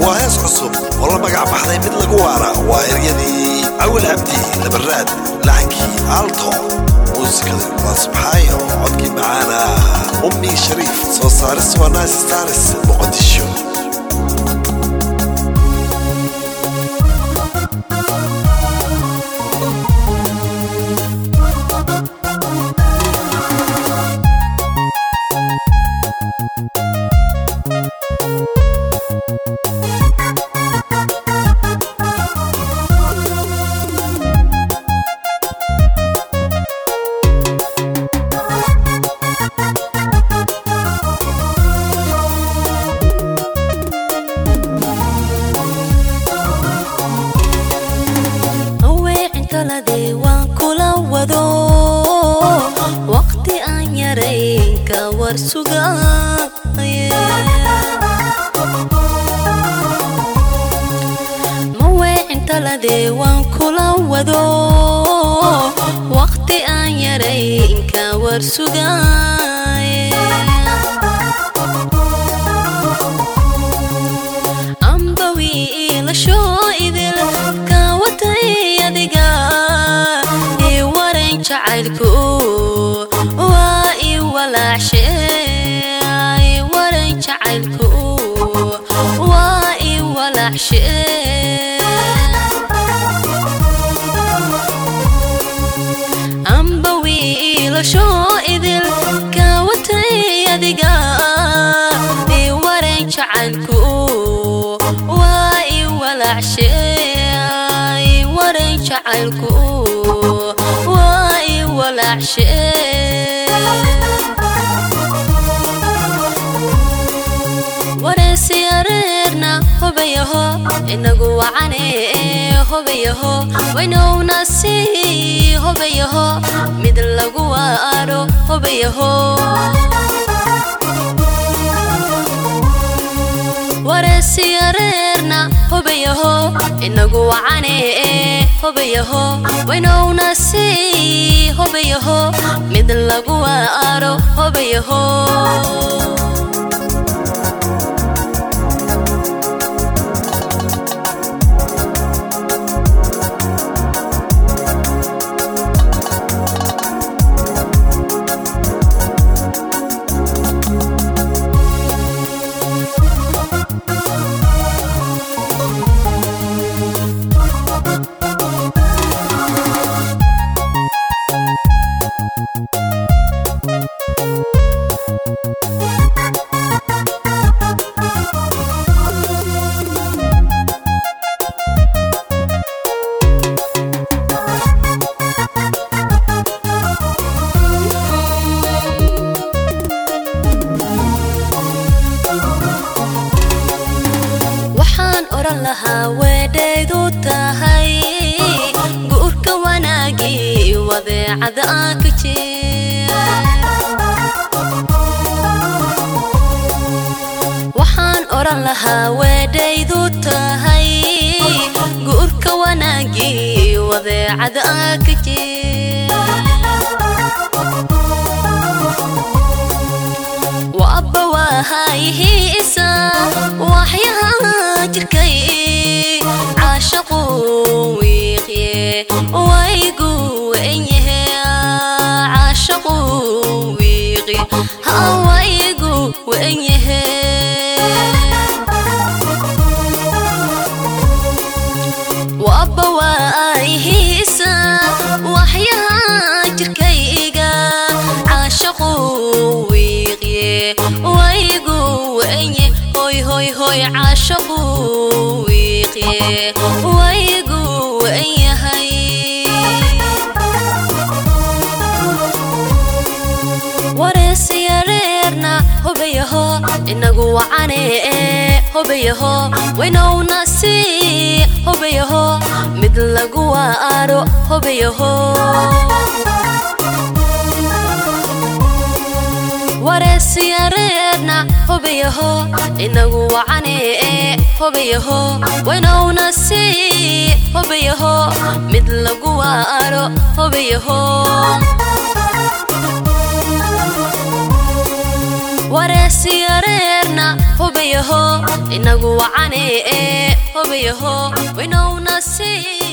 waa hees cusub oo la magac baxday mid lagu waara waa eryadii awal cabdi labaraad laxankii aalto muusikada waa subxaayo codkii macaana ummi shariif soo saaris waa nice stars muqdisho aweecintalade waan kula wado waqti aan yarayn ka war sugaye maweecintalade waan kula wado waqti aan yarayn ka war sugaye amba wiilashoo idil kaawatay adiga ii waran jacaylku waa ii walaacshe ii waran jacaylku waa ii walaacshe amba wiilashoo idil kaawatay adiga ii waran jacaylku waa ii walaacshe ii waran jacaylku waa ii walaacshe wareysiyareerna hobayaho inagu wacane hobayaho waynowna sii hobayaho mid lagu waaro hobayaho wareysiyareerna hobayaho inagu wacane hobayaho waynowna sii hobayaho mid lagu waaro hobayaho waxaan odhan lahaa weedhaydu tahay guurka wanaagii wadeecada aan ka jeer waxaan odhan lahaa weedhaydu tahay guurka wanaagii wadeecada aan ka jeer waabba waahayihiisa waxyaha jirkay caashaqu wiiqye waygu enyahe caashaqu wiiqi hawaygu wenyahe waabba waayihiisa waxyaha jirkayga caashaqu wiiqye waygu wenye hoy hoy hoy caashaqu wiiqye waygu wenyahay wareysiyareerna hobayaho inagu wacane hobayaho waynowna sii hobayaho mid lagu waaro hobayaho wareysiyareerna hobayaho inagu wacane hobayaho waynowna sii hobayaho mid lagu waaro hobayaho wareesiyareerna hubay hubayaho inagu wacane ee hubayaho waynowna sii